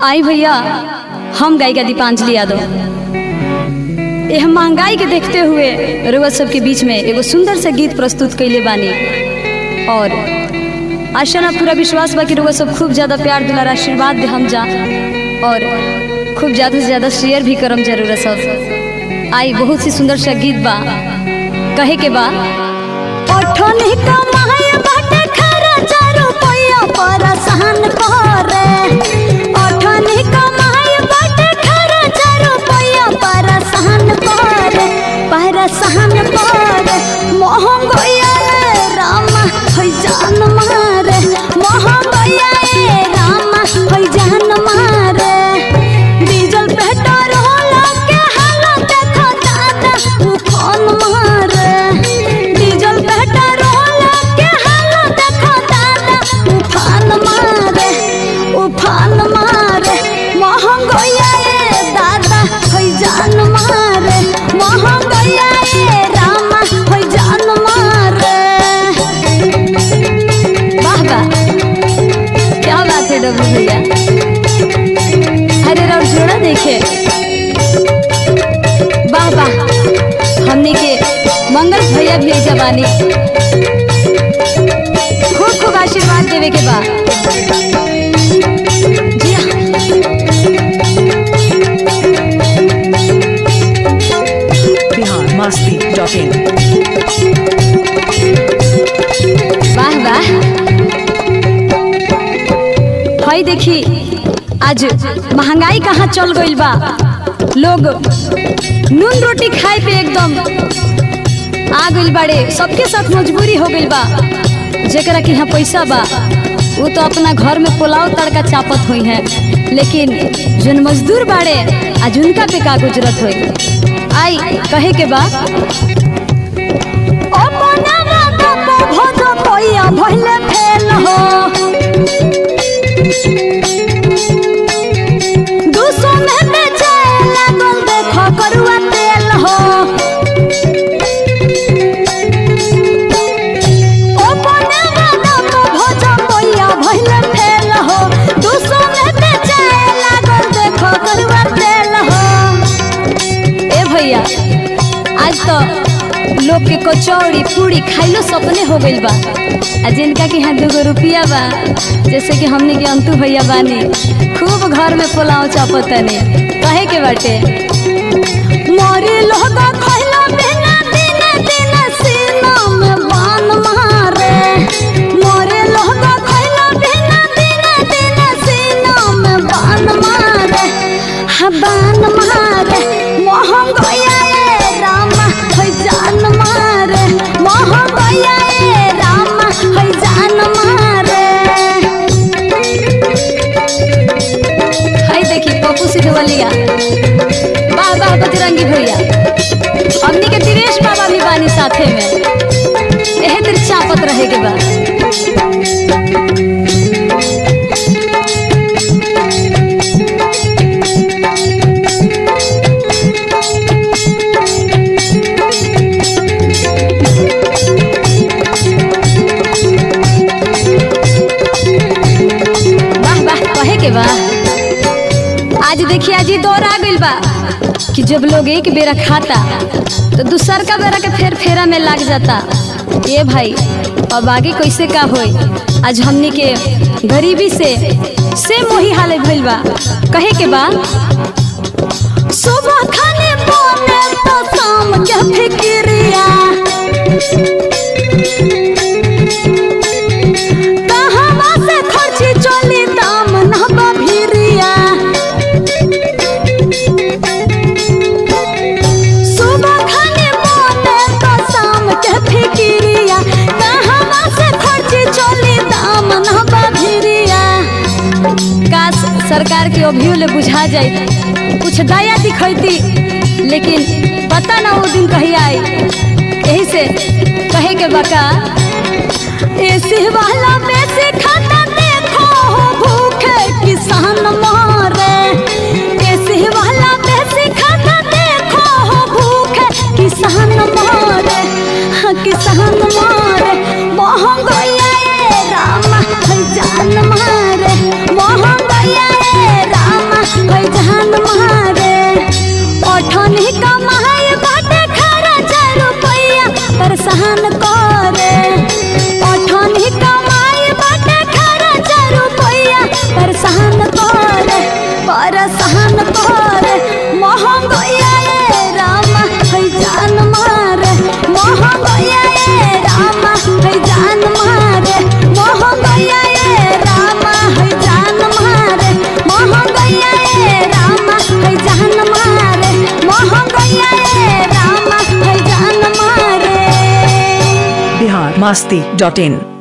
आई भैया हम गायिका दीपांजलि यादव यह महंगाई के देखते हुए रउआ सबके बीच में एगो सुंदर से गीत प्रस्तुत कैले बानी और आशा ना पूरा विश्वास बा कि रउआ सब खूब ज्यादा प्यार दुलार आशीर्वाद दे हम जा और खूब ज्यादा से ज्यादा शेयर भी करम जरूर सब आई बहुत ही सुंदर सा गीत बा कहे के बा ओठनी कमाए बाटे खर्चा रुपया परसान करे ओठनी कमाए बाटे खर्चा रुपया परसान करे परसान करे महंगोया रे रामा होई जान मारे महंगोया रे रामा होई जान मारे डीजल पेट्रोल के हालत देखो दादा उफान मारे डीजल पेट्रोल के हालत देखो दादा उफान मारे उफान मारे महंगोया रे दादा होई जान मारे महंगोया रे रामा होई जान मारे वाह वाह क्या बात है डब्लू भैया अरे राव जोड़ा देखे वाह वाह हमने के मंगल भैया भी जवानी खूब खूब आशीर्वाद देवे के बा जी हाँ बिहार मस्ती डॉट इन वाह वाह हई देखी आज महंगाई कहाँ चल गइल बा लोग नून रोटी खाए पे एकदम आ गइल बाड़े सबके साथ मजबूरी हो गइल बा जेकरा के यहाँ पैसा बा वो तो अपना घर में पुलाव तड़का चापत हुई है लेकिन जोन मजदूर बाड़े आज उनका पे का गुजरत हुई आई कहे के बा अपना राधा पे भोज पैया भइले फेल हो दूसो में बेचे लागल देखो करुआ तेल हो अपना राधा पे भोज पैया भइले फेल हो दूसो में बेचे लागल देखो करुआ तेल हो ए भैया आज तो लोग के कचौड़ी पूरी खाइलो सपने हो गइल बा आ जिनका के यहाँ दूगो रुपया बा जैसे कि हमने के अंतु भैया बानी खूब घर में पुलाव चापतनी कहे के बाटे मोरी लोग खइला बिना दिन दिन सीना में बान मारे मोरे लोग खइला बिना दिन दिन सीना में बान मारे हा बान मारे महंगोया ए रामा है जान मारे महंगोया ए रामा है जान मारे हाय देखी पप्पू सिद्धवलिया वाह वाह बजरंगी भैया हमनी के दिनेश बाबा भी बानी साथे में एहे दिन चापत रहे के बा वाह वाह कहे के बा आज देखिए आज ये दौर आ गइल बा कि जब लोग एक बेरा खाता तो दूसर का बेरा के फेर फेरा में लाग जाता ये भाई अब आगे कैसे का होई आज हमनी के गरीबी से से मोही हाले भइल बा कहे के बा सुबह खाने बोने तो शाम के फिक्रिया कहवा से खर्ची चली दाम न बभिरिया सुबह खाने बोने तो शाम के फिक्रिया कहवा से खर्ची चली दाम न बभिरिया काश सरकार के अभियो ले बुझा जाए कुछ दया दिखैती लेकिन पता ना वो दिन कहीं आई यही से कहे के बका एसी वाला बेसी खाता देखो हो भूखे किसान मारे एसी वाला बेसी खाता देखो हो भूखे किसान मारे हाँ किसान मारे महंगाई ए रामा है जान मारे महंगाई ए रामा masti.in